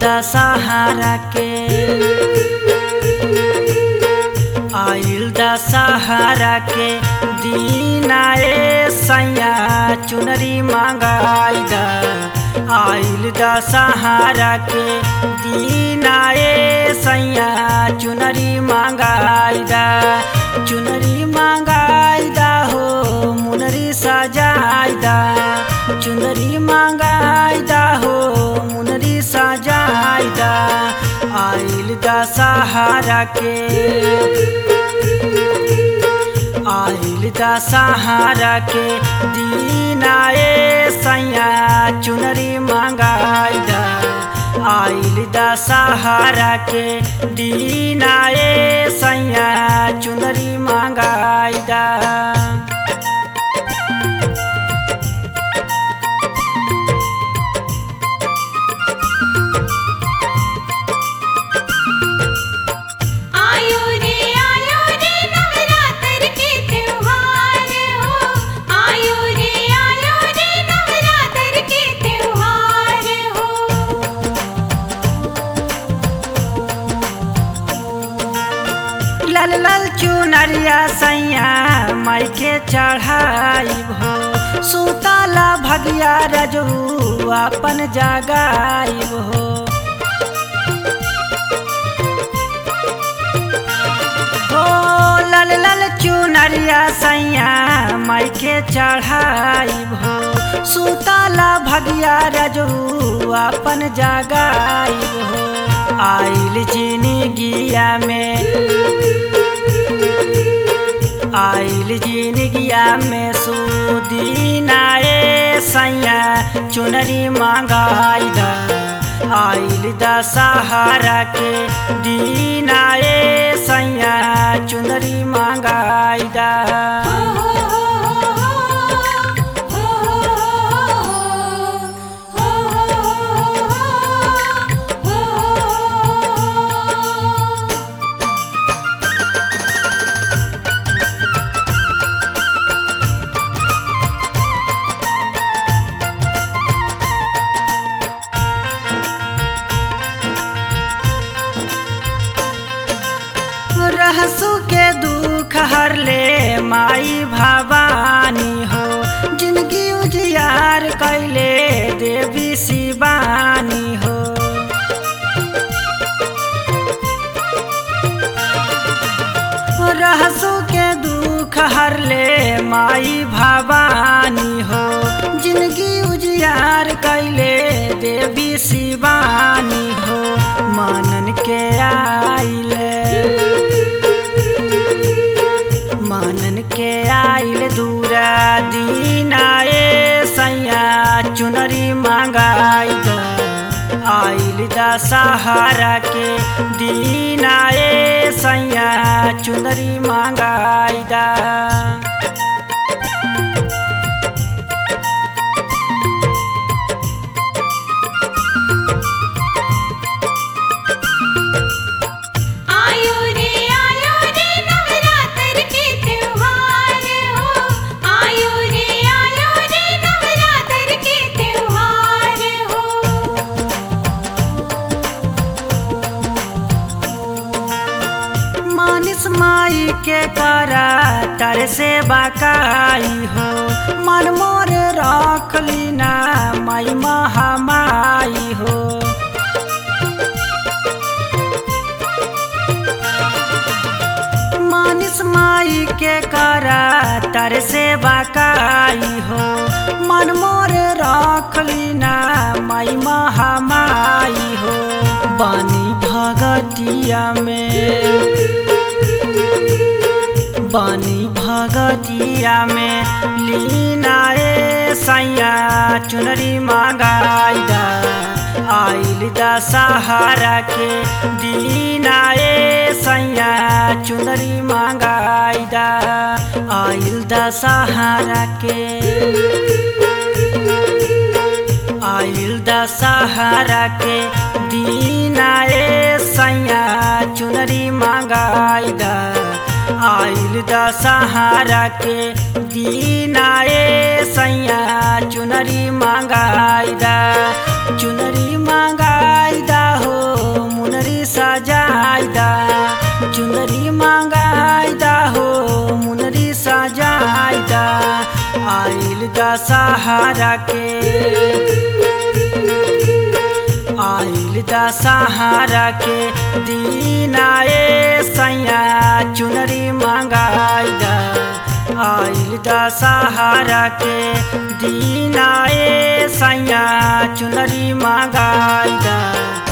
दशहरा के आइल दशहरा के दीनाए सैया चुनरी मंगाई द आइल दशहरा के दीनाए सैया चुनरी मंगाई द चुनरी मंगाई द हो मुनरी सजाई द चुनरी मंगाई द हो मुनरी सजाई द आइल दशहरा के आइल दशहरा के दीनाए सैया चुनरी मंगाई द आइल दशहरा के दीनाए सैया चुनरी मंगाई द आयो रे आयो रे नवरात्र के त्योहार हो आयो रे आयो रे नवरात्र के त्योहार हो लाल लाल चुनरिया सैया माई के चढ़ाई हो सुतला भगिया रजू अपन जगाई हो हो लाल लाल चुनरिया सैया माई के चढ़ाई हो सुतला भगिया रजू अपन जगाई हो आइल जिनगिया में आइल जिनगिया में सुदीनाए सैया चुनरी मंगाई द आइल दशहरा के दीनाए सैया चुनरी मंगाई द हो हो हो हो हो हो रहसु के दुख हर ले माई भवानी हो जिंदगी उजियार कैले देवी शिवानी हो रहसु के दुख हर ले माई भवानी हो जिंदगी उजियार कैले देवी शिवानी हो मानन के आइले मानन के आइल दूरा दीनाए सैया चुनरी मंगाई द आइल दशहरा के दीनाए सैया चुनरी मंगाई द आयो रे आयो रे नवरात्र के त्योहार हो आयो रे आयो रे नवरात्र के त्योहार हो मानिस माई के करा तर से बाकाई हो मन मोर रख लीना माई महामाई हो मानिस माई के करा तर से बाकाई हो मन मोर रख लीना माई महामाई हो बानी भगतिया में बानी भगतिया में लीनाए सैया चुनरी मंगाई द आइल दशहरा के दीनाए सैया चुनरी मंगाई द आइल दशहरा के आइल दशहरा के दीनाए सैया चुनरी मंगाई द आइल दशहरा के दीनाए सैया चुनरी मंगाई द चुनरी मंगाई द सजाइदा चुनरी मांगाइदा हो मुनरी सजाइदा आइल दशहरा के आइल दशहरा के दीनाए सैया चुनरी मांगाइदा आइल दशहरा के दीनाए सैया चुनरी मांगाइदा